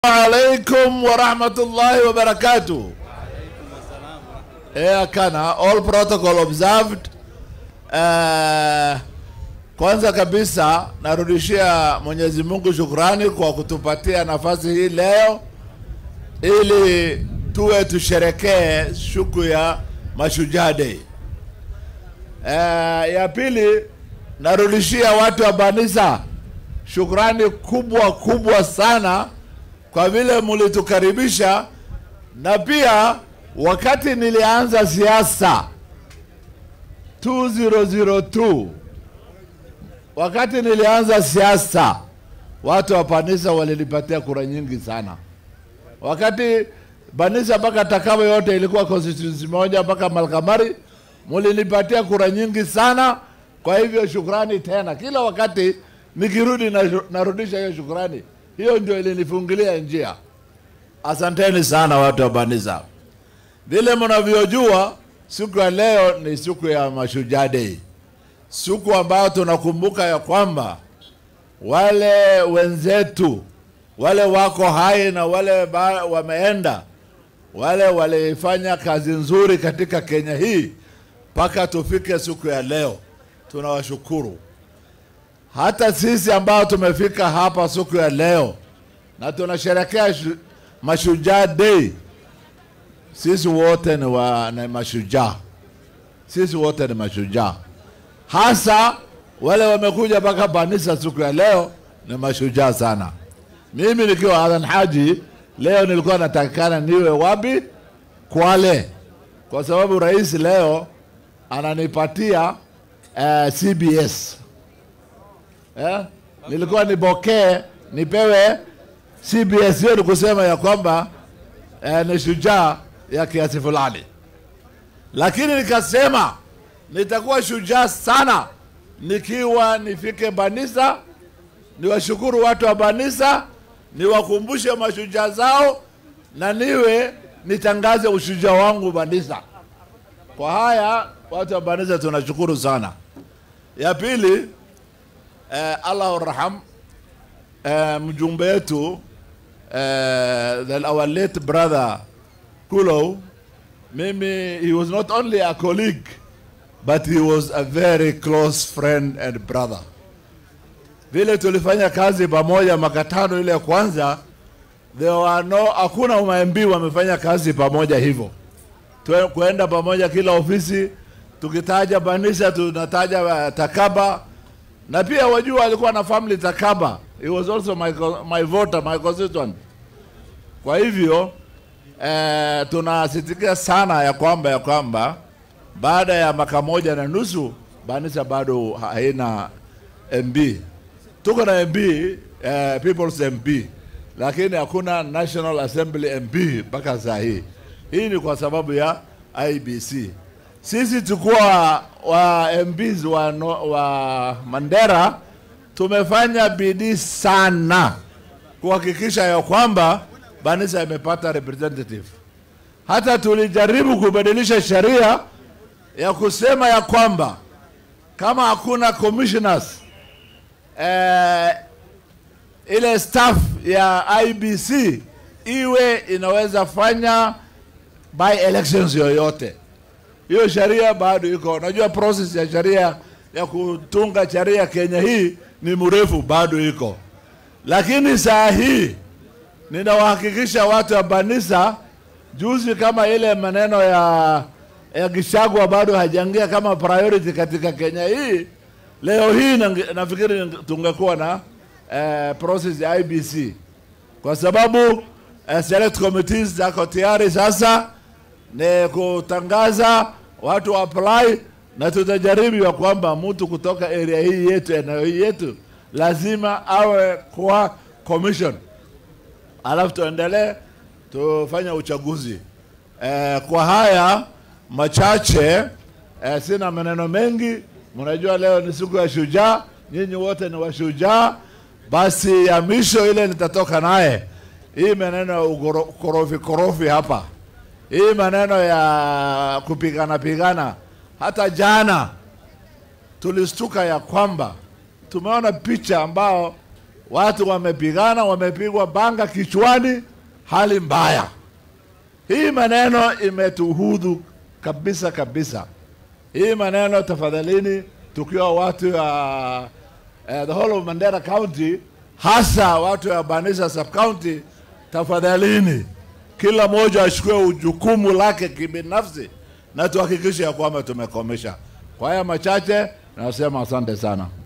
alaikum warahmatullahi wabarakatuh. Eh, kana all protocol observed. Eh, kwanza kabisa narudishia Mwenyezi Mungu shukrani kwa kutupatia nafasi hii leo ili tuwe tusherekee siku ya Mashujaa Day. Eh, ya pili narudishia watu wa Banisa shukrani kubwa kubwa sana kwa vile mulitukaribisha, na pia wakati nilianza siasa 2002 wakati nilianza siasa, watu wa Banisa walinipatia kura nyingi sana. Wakati Banisa mpaka Takamo yote ilikuwa constituency moja mpaka Malkamari, mulinipatia kura nyingi sana. Kwa hivyo shukrani tena, kila wakati nikirudi na, narudisha hiyo shukrani. Hiyo ndio ilinifungulia njia. Asanteni sana watu wa Banisa. Vile mnavyojua, siku ya leo ni siku ya Mashujaa Day, siku ambayo tunakumbuka ya kwamba wale wenzetu wale wako hai na wale ba, wameenda wale walifanya kazi nzuri katika Kenya hii mpaka tufike siku ya leo, tunawashukuru. Hata sisi ambao tumefika hapa siku ya leo na tunasherekea shu- Mashujaa Day, sisi wote ni, wa, ni mashujaa, sisi wote ni mashujaa, hasa wale wamekuja mpaka Banisa siku ya leo ni mashujaa sana. Mimi nikiwa Hassan Haji leo nilikuwa natakikana niwe wapi? Kwale, kwa sababu rais leo ananipatia uh, CBS eh? Nilikuwa nipokee nipewe CBS. Hiyo ni kusema ya kwamba eh, ni shujaa ya kiasi fulani, lakini nikasema nitakuwa shujaa sana nikiwa nifike Banisa, niwashukuru watu wa Banisa, niwakumbushe mashujaa zao na niwe nitangaze ushujaa wangu Banisa. Kwa haya watu wa Banisa tunashukuru sana. Ya pili eh, Allah raham eh, mjumbe wetu eh, that our late brother Kulo, mimi he was not only a colleague but he was a very close friend and brother. Vile tulifanya kazi pamoja makatano ile ya kwanza, there were no, hakuna MMB wamefanya kazi pamoja hivyo, Tue- kuenda pamoja kila ofisi, tukitaja Banisa tunataja uh, Takaba na pia wajua alikuwa na family Takaba. He was also my, co- my voter, my constituent. Kwa hivyo eh, tunasitikia sana ya kwamba ya kwamba baada ya mwaka moja na nusu Banisa bado haina MB. Tuko na MB eh, People's MP, lakini hakuna National Assembly MP mpaka saa hii. Hii ni kwa sababu ya IBC. Sisi tukuwa wa MPs wa, no, wa Mandera tumefanya bidii sana kuhakikisha ya kwamba Banisa imepata representative. Hata tulijaribu kubadilisha sheria ya kusema ya kwamba kama hakuna commissioners eh, ile staff ya IBC iwe inaweza fanya by elections yoyote. Hiyo sheria bado iko. Najua process ya sheria ya kutunga sheria Kenya hii ni mrefu, bado iko, lakini saa hii ninawahakikisha watu wa Banisa, juzi kama ile maneno ya ya Gishagwa bado hajaingia kama priority katika Kenya hii, leo hii nange- nafikiri tungekuwa na eh, process ya IBC kwa sababu eh, select committees zako tayari sasa ni kutangaza watu apply, na tutajaribu ya kwamba mtu kutoka area hii yetu, eneo hii yetu, lazima awe kwa commission, alafu tuendelee tufanye uchaguzi. Eh, kwa haya machache eh, sina maneno mengi. Mnajua leo ni siku ya shujaa, nyinyi wote ni washujaa. Basi ya misho ile nitatoka naye hii maneno ya ugoro- korofi korofi hapa hii maneno ya kupigana pigana. Hata jana tulistuka ya kwamba tumeona picha ambao watu wamepigana, wamepigwa banga kichwani, hali mbaya. Hii maneno imetuhudhu kabisa kabisa. Hii maneno tafadhalini, tukiwa watu wa uh, the whole of Mandera County, hasa watu wa Banisa sub county, tafadhalini, kila mmoja achukue jukumu lake kibinafsi na tuhakikishe ya kwamba tumekomesha. Kwa haya machache, nasema asante sana.